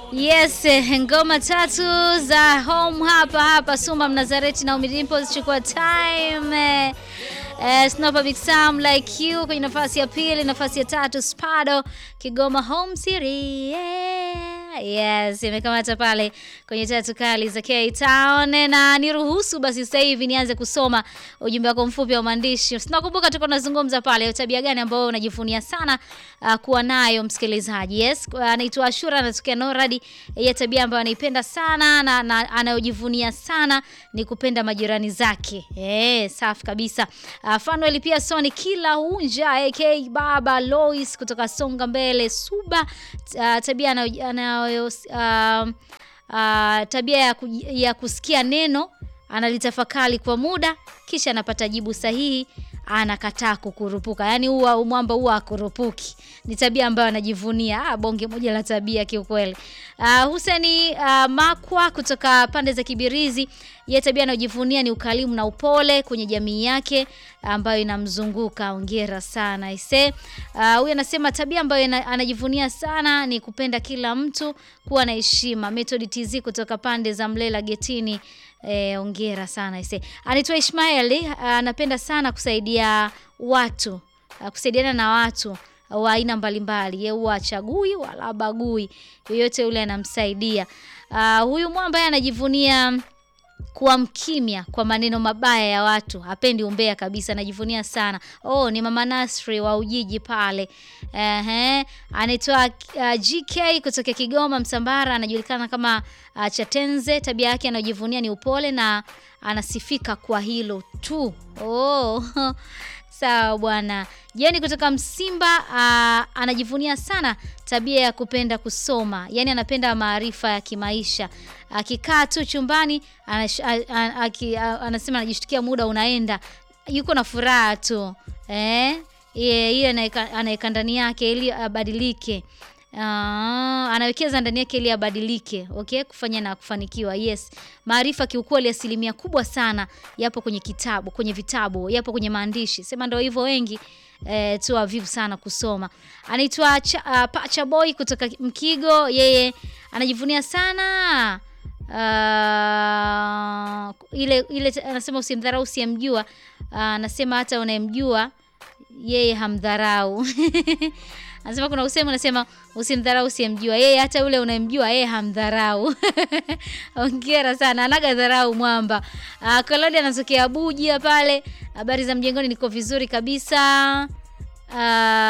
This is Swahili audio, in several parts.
Yes, ngoma tatu za home hapa hapa Suma Mnazareti na Umidimpos chukua time. Eh, Snopa Big Sam like you kwenye nafasi ya pili, nafasi ya tatu Spado Kigoma Home City. Yeah. Yes, imekamata pale kwenye tatu kali za K-Town na niruhusu basi sasa hivi nianze kusoma ujumbe wako mfupi wa maandishi. Tunakumbuka tuko tunazungumza pale tabia gani ambayo unajivunia sana uh, kuwa nayo msikilizaji. Yes, anaitwa uh, Ashura anatokea Noradi. Yeye tabia ambayo anaipenda sana na, na anayojivunia sana ni kupenda majirani zake. Eh, safi kabisa. Uh, Fanuel pia Soni kila unja AK Baba Lois kutoka Songa Mbele Suba uh, tabia anayo uh, uh, tabia ya, ku, ya kusikia neno analitafakari kwa muda kisha anapata jibu sahihi anakataa kukurupuka. Yaani huwa mwamba huwa akurupuki. Ni tabia ambayo anajivunia. Ah, bonge moja la tabia kiukweli. Uh, Huseni uh, Makwa kutoka pande za Kibirizi, yeye tabia anayojivunia ni ukalimu na upole kwenye jamii yake ambayo inamzunguka. Hongera sana ise. Huyu uh, anasema tabia ambayo anajivunia sana ni kupenda kila mtu, kuwa na heshima. Method TZ kutoka pande za Mlela Getini Eh, ongera sana ise. Anaitwa Ishmaeli, anapenda sana kusaidia watu, kusaidiana na watu wa aina mbalimbali. Yeye huwa achagui wala bagui, yoyote yule anamsaidia. Uh, huyu mwamba anajivunia kuwa mkimya kwa maneno mabaya ya watu, hapendi umbea kabisa, anajivunia sana. Oh, ni mama Nasri wa Ujiji pale. Ehe, anaitwa uh, GK kutoka Kigoma Msambara, anajulikana kama uh, Chatenze. Tabia yake anayojivunia ni upole na anasifika kwa hilo tu. Oh. Sawa bwana. Jeni kutoka Msimba uh, anajivunia sana tabia ya kupenda kusoma, yaani anapenda maarifa ya kimaisha. Akikaa tu chumbani anash, a, a, a, a, anasema anajishtukia muda unaenda, yuko na furaha tu eh, hiyo anaweka ndani yake ili abadilike. Uh, anawekeza ndani yake ili abadilike, okay, kufanya na kufanikiwa. Yes, maarifa kiukweli, asilimia kubwa sana yapo kwenye kitabu, kwenye vitabu, yapo kwenye maandishi. Sema ndio hivyo, wengi eh, tu wavivu sana kusoma. Anaitwa uh, Pacha Boy kutoka Mkigo, yeye anajivunia sana uh, ile ile, anasema usimdharau usiyemjua. Uh, anasema hata unayemjua yeye hamdharau Anasema kuna usemi unasema usimdharau usiyemjua. Yeye hata ule unayemjua yeye hamdharau. Hongera sana. Anaga dharau mwamba. Uh, Kalodi anatokea Abuja pale. Habari za mjengoni niko vizuri kabisa. Uh...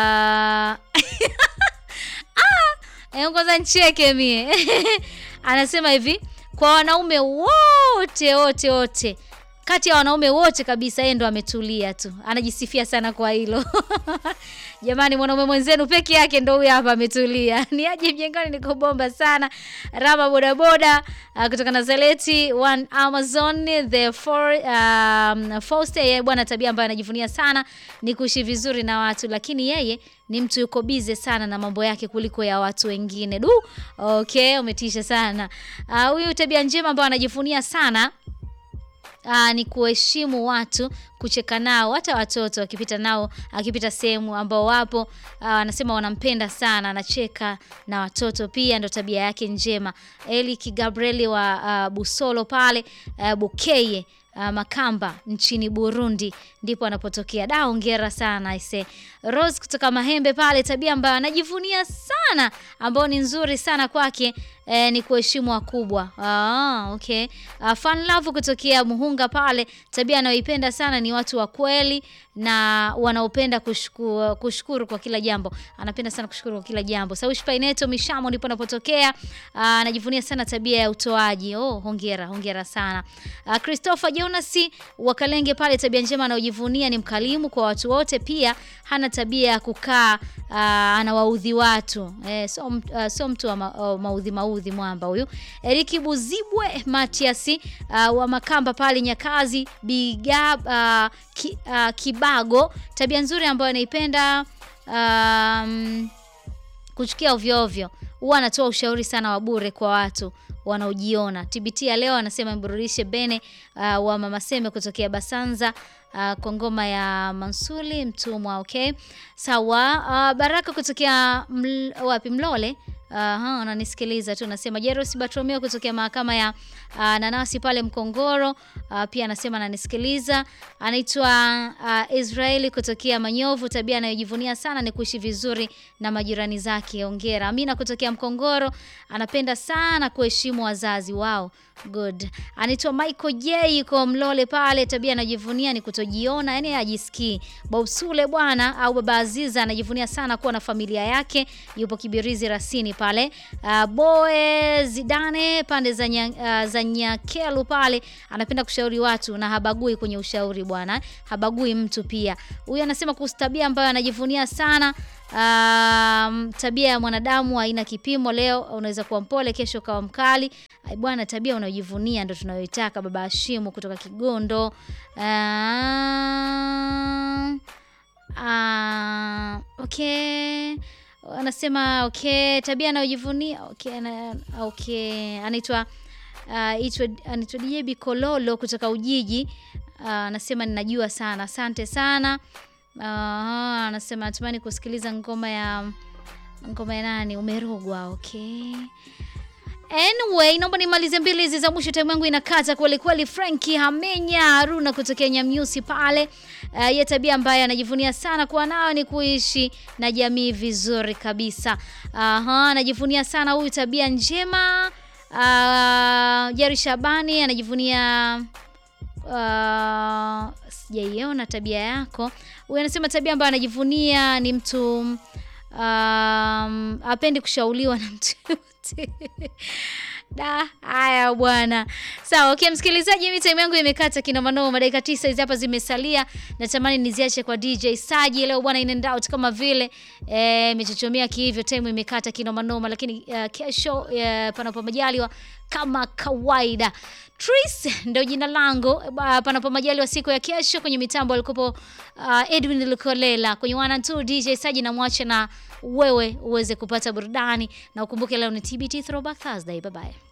ah, kwanza ncheke mie. Anasema hivi, kwa wanaume wote wote wote kati ya wanaume wote kabisa, yeye ndo ametulia tu, anajisifia sana kwa hilo. Jamani, mwanaume mwenzenu peke yake ndo huyo hapa ametulia. Ni aje mjengoni, niko bomba sana. Rama bodaboda uh, kutoka Nazareti one Amazon the for um, Foster, yeye bwana, tabia ambayo anajivunia sana ni kuishi vizuri na watu, lakini yeye ni mtu yuko bize sana na mambo yake kuliko ya watu wengine. Du, okay, umetisha sana huyu. Uh, tabia njema ambayo anajivunia sana Aa, ni kuheshimu watu, kucheka nao, hata watoto akipita nao, akipita sehemu ambao wapo, anasema wanampenda sana, anacheka na watoto pia, ndo tabia yake njema. Elik Gabrieli wa uh, Busolo pale uh, Bukeye Uh, Makamba nchini Burundi ndipo anapotokea. Da, hongera sana ise. Rose kutoka Mahembe pale, tabia ambayo anajivunia sana ambayo ni nzuri sana kwake eh, ni kuheshimu wakubwa. Ah, okay. Uh, Fun Love kutokea Muhunga pale, tabia anayoipenda sana ni watu wa kweli na wanaopenda kushukuru, kushukuru kwa kila jambo. Anapenda sana kushukuru kwa kila jambo. Saushi Paineto Mishamo ndipo anapotokea. Uh, anajivunia sana tabia ya utoaji. Oh, hongera, hongera sana. Uh, Christopher Jonas wa Kalenge pale, tabia njema anayojivunia ni mkalimu kwa watu wote, pia hana tabia ya kukaa uh, anawaudhi watu. Eh, so, uh, so mtu wa ma, uh, maudhi maudhi mwamba huyu. Eriki Buzibwe Matias uh, wa Makamba pale Nyakazi Biga uh, ki, uh, Kibago, tabia nzuri ambayo anaipenda um, kuchukia ovyo ovyo huwa anatoa ushauri sana wa bure kwa watu wanaojiona. TBT ya leo anasema mburudishe Bene uh, wa Mama Seme kutokea Basanza uh, kwa ngoma ya Mansuli Mtumwa. Okay, sawa. Uh, Baraka kutokea ml, wapi Mlole Aha, unanisikiliza tu. Nasema Jeros Bartolomeo kutokea mahakama ya uh, nanasi pale Mkongoro. Uh, pia anasema ananisikiliza. Anaitwa uh, Israeli kutokea Manyovu. Tabia anayojivunia sana ni kuishi vizuri na majirani zake. Hongera. Amina kutokea Mkongoro anapenda sana kuheshimu wazazi wao. Good. Anaitwa Michael J yuko Mlole pale. Tabia anajivunia ni kutojiona, yani ajisikii. Bausule bwana au baba Aziza anajivunia sana kuwa na familia yake. Yupo Kibirizi Rasini pale. Uh, Boe Zidane pande za nya, uh, za Nyakelu pale anapenda kushauri watu na habagui kwenye ushauri bwana. Habagui mtu pia. Huyu anasema kuhusu tabia ambayo anajivunia sana Um, tabia ya mwanadamu haina kipimo. Leo unaweza kuwa mpole, kesho ukawa mkali. Ai bwana, tabia unayojivunia ndo tunayoitaka. Baba Hashimu kutoka Kigondo. Uh, uh, okay anasema okay, tabia anayojivunia okay, na, okay. Anaitwa uh, anaitwa DJ Bikololo kutoka Ujiji anasema uh, ninajua sana. Asante sana. Uh, anasema natamani kusikiliza ngoma ya ngoma ya nani, umerogwa. Okay, anyway, naomba nimalize mbili hizi za mwisho, time yangu inakata kweli kweli. Franki Hamenya Haruna kutokea Nyamnyusi pale, uh, ye tabia ambaye anajivunia sana kuwa nayo ni kuishi na jamii vizuri kabisa. Aha, anajivunia sana huyu tabia njema. Uh, Jari Shabani anajivunia Uh, sijaiona tabia yako. Huyu anasema tabia ambayo anajivunia ni mtu um, apendi kushauriwa na mtu yote. Da, haya bwana. Sawa, okay msikilizaji, mimi time yangu imekata kinomanoma, dakika tisa hizi hapa zimesalia. Natamani niziache kwa DJ Saji leo bwana, in and out kama vile eh, imechochomea kihivyo, time imekata kinomanoma, lakini uh, kesho uh, panapo majaliwa kama kawaida Tris ndio jina langu, panapo majaliwa siku ya kesho. Kwenye mitambo alikopo uh, Edwin Lukolela, kwenye wana tu DJ Saji na mwache na wewe uweze kupata burudani, na ukumbuke leo ni TBT Throwback Thursday. Bye bye.